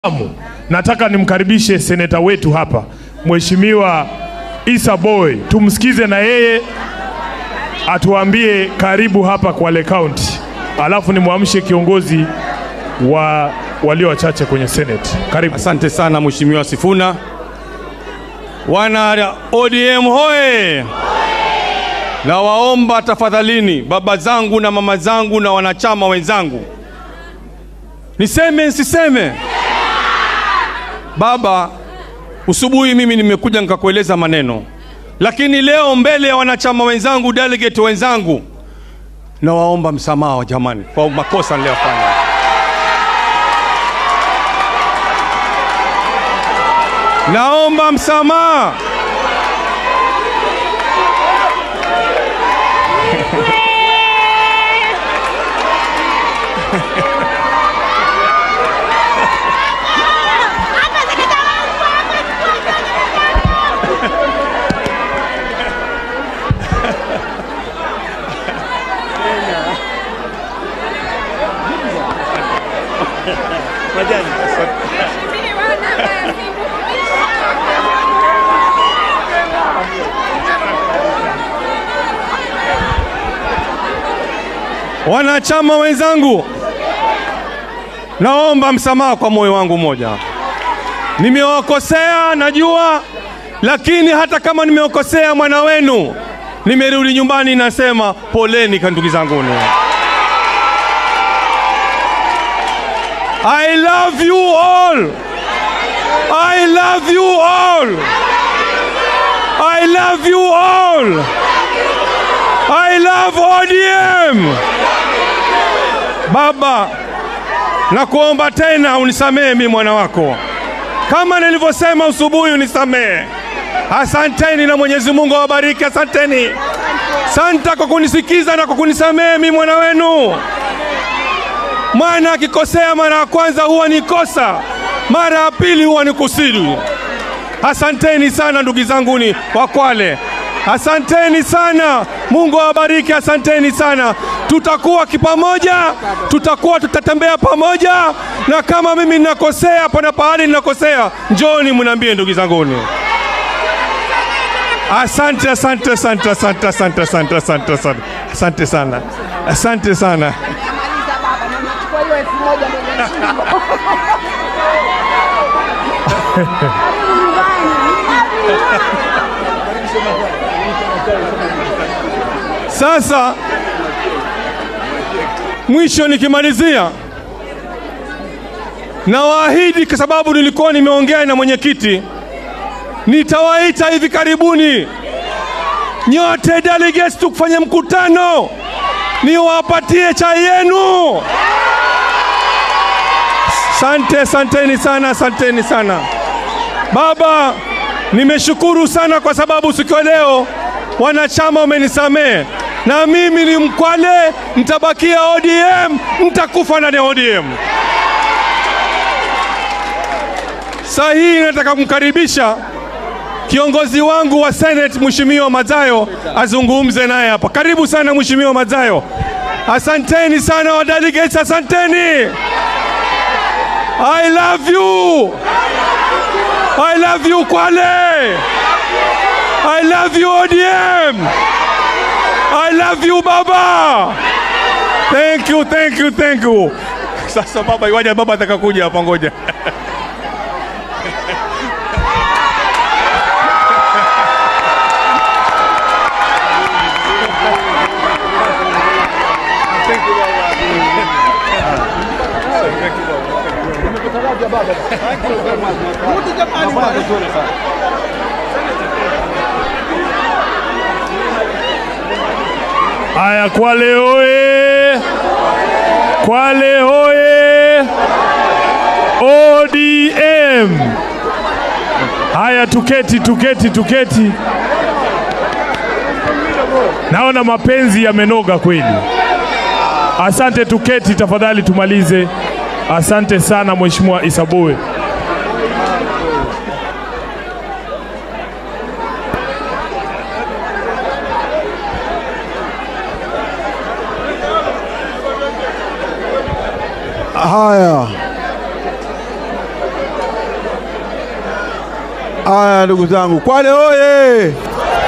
Amu, nataka nimkaribishe seneta wetu hapa Mheshimiwa Issa Boy, tumsikize na yeye atuambie karibu hapa Kwale County, alafu nimwamshe kiongozi wa walio wachache kwenye Senate. Karibu. Asante sana Mheshimiwa Sifuna. Wana ODM hoye! Nawaomba tafadhalini, baba zangu na mama zangu na wanachama wenzangu, niseme nsiseme? Baba, usubuhi mimi nimekuja nikakueleza maneno, lakini leo mbele ya wanachama wenzangu, delegate wenzangu, nawaomba msamaha jamani, kwa makosa niliyofanya. Naomba msamaha. Wanachama wenzangu, naomba msamaha kwa moyo wangu mmoja. Nimewakosea najua, lakini hata kama nimewakosea mwana wenu, nimerudi nyumbani, nasema poleni kwa ndugu zanguni. I love you all. I love you all. I love you all. I love ODM. Baba, nakuomba tena unisamehe mimi mwana wako, kama nilivyosema usubuhi, unisamehe. Asanteni na Mwenyezi Mungu awabariki. Asanteni santa kwa kunisikiza na kwa kunisamehe mimi mwana wenu. Mwana akikosea mara ya kwanza huwa ni kosa, mara ya pili huwa ni kusudi. Asanteni sana ndugu zanguni wa Kwale, asanteni sana. Mungu awabariki, asanteni sana. Tutakuwa kipamoja, tutakuwa tutatembea pamoja, na kama mimi ninakosea, pana pahali ninakosea, njoni mniambie ndugu zanguni. Asante, asante, asante, asante, asante, asante, asante, asante, asante sana, asante sana. Namaliza baba, na nachukua hiyo elfu moja ndio nashinda. Karibu nyumbani. Sasa mwisho nikimalizia, nawaahidi kwa sababu nilikuwa nimeongea na mwenyekiti, nitawaita hivi karibuni nyote delegates tukufanye mkutano, niwapatie chai yenu. Sante, asanteni sana, asanteni sana. Baba, nimeshukuru sana kwa sababu siku ya leo wanachama wamenisamehe, na mimi ni Mkwale, nitabakia ODM, nitakufa ndani ya ODM. Saa hii nataka kumkaribisha kiongozi wangu wa Senate Mheshimiwa Mazayo azungumze naye hapa. Karibu sana Mheshimiwa Mazayo. Asanteni sana wa delegates, asanteni. I love you. I love you Kwale. I love you ODM. I love you Baba. Thank you, thank you, thank you. Sasa baba, iwaje baba atakakuja hapa, ngoja. Haya, Kwale hoye! Kwale hoye! ODM! Haya, tuketi, tuketi, tuketi. Naona mapenzi yamenoga kweli. Asante, tuketi tafadhali, tumalize. Asante sana Mheshimiwa Issa Boy. Haya, Haya, ndugu zangu, Kwale oye!